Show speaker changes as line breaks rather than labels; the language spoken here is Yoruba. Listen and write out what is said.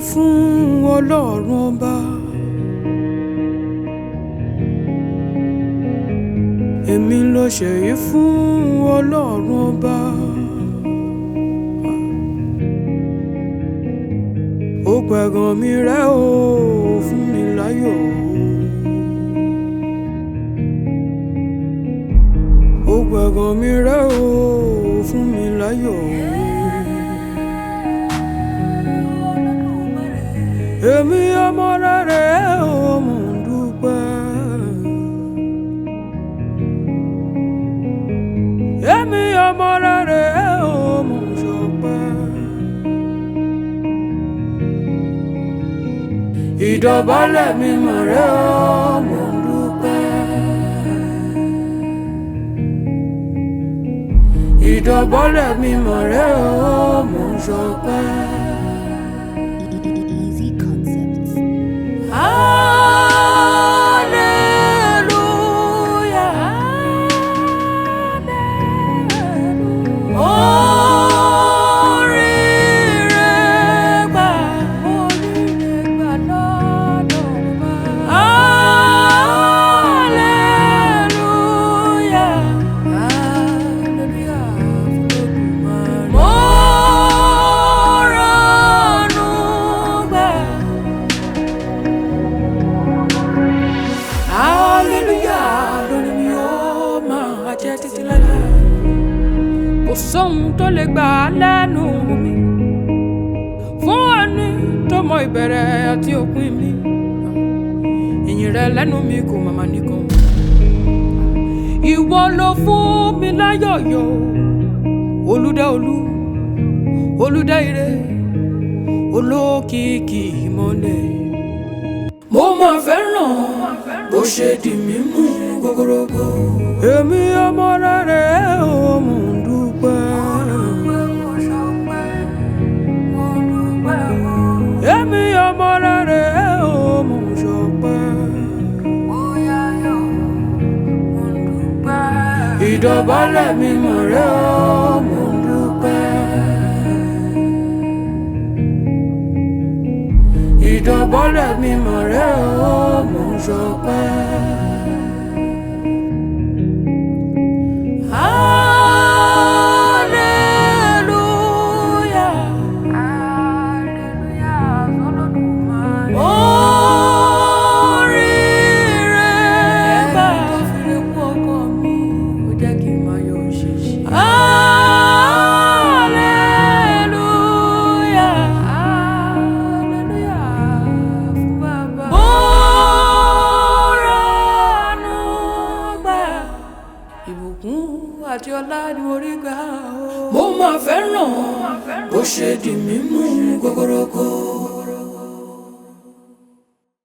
fún ọlọ́run ọba. èmi ló ṣèyí fún ọlọ́run ọba. ó pẹ̀gàn mi rẹ́ o fún mi láyọ̀. ó pẹ̀gàn mi rẹ́ o fún mi láyọ̀. èmi ọmọ rẹ̀ ò mò ń dúpẹ́. èmi ọmọ rẹ̀ ò mò ń ṣọpẹ́. ìdọ̀bálẹ̀ mi mọ̀ rẹ̀ ò mò ń dúpẹ́. ìdọ̀bálẹ̀ mi mọ̀ rẹ̀ ò mò ń ṣọpẹ́.
Easy Concepts.
Hallelujah. Oríire gbà, oríire gbà lọ́dọ̀ Baba. Hallelujah. Hallelujah fún Olódùmarè. Mo rànú gbà. hallelujah lórí mi ó máa jẹ́ títí láéláé. kò sóhun tó lè gbà á lẹ́nu mi fún ẹni tó mọ ìbẹ̀rẹ̀ àti òpin mi ìyìn rẹ lẹ́nu mi kò màmá nìkan. ìwọ ló fún mi láyọ̀yọ̀ olùdá olú olùdá ire olókìkí ìmọ̀lẹ̀ mo máa fẹ́ràn bó ṣe di mímú gogorogo. èmi ọmọ rẹ̀ ò mò ń dúpẹ́. èmi ọmọ rẹ̀ ò mò ń ṣọpẹ́. ìdọ̀bálẹ̀ mi mọ̀ rẹ̀ ò mò ń dúpẹ́. ìdọ̀bọ́lẹ̀ mi mọ̀ rẹ́ o mò ń ṣọpẹ́. Hallelujah. Oríire gbà. Hallelujah. Hallelujah fún Baba. Mo rànú gbà. Ìbùkún àti ọlá ni mo rí gbà o. Mo máa fẹ́ràn bó ṣe di mímú gogorogo.